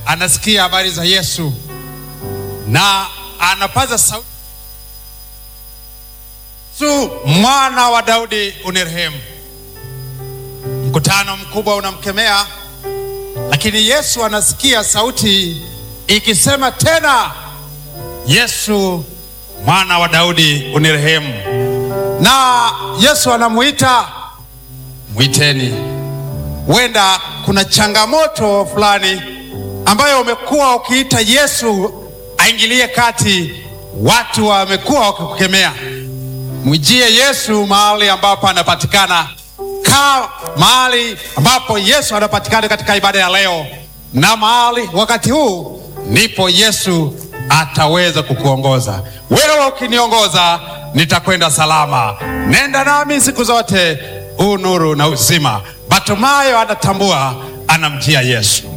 anasikia habari za Yesu na anapaza sauti, Yesu mwana wa Daudi unirehemu. Mkutano mkubwa unamkemea, lakini Yesu anasikia sauti ikisema tena, Yesu mwana wa Daudi unirehemu. Na Yesu anamuita, mwiteni. Huenda kuna changamoto fulani ambayo umekuwa ukiita Yesu aingilie kati, watu wamekuwa wakikukemea. Mwijie Yesu mahali ambapo anapatikana. Kaa mahali ambapo Yesu anapatikana katika ibada ya leo, na mahali wakati huu ndipo Yesu ataweza kukuongoza wewe. Ukiniongoza nitakwenda salama, nenda nami siku zote, u nuru na uzima. Bartimayo anatambua, anamjia Yesu.